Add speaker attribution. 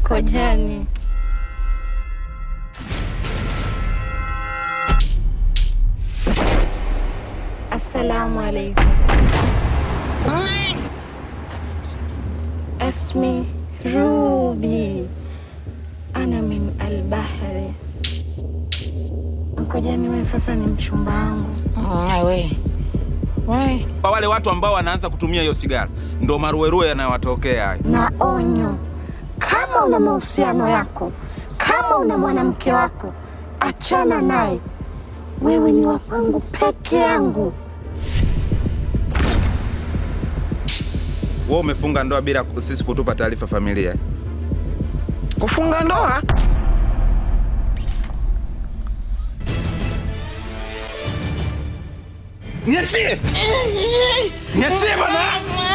Speaker 1: Kojani. Assalamu alaikum. Asmi Ruby. Ana min albahri. Kojani, wewe sasa ni mchumba wangu.
Speaker 2: we we
Speaker 3: Kwa wale watu ambao wanaanza kutumia hiyo sigara ndo maruerue yanayowatokea hayo.
Speaker 1: na onyo, kama una mahusiano yako, kama una mwanamke wako, achana naye. Wewe ni wa kwangu peke yangu.
Speaker 3: Wewe umefunga ndoa bila sisi kutupa taarifa familia.
Speaker 2: kufunga ndoa
Speaker 4: Niachie! Niachie bana!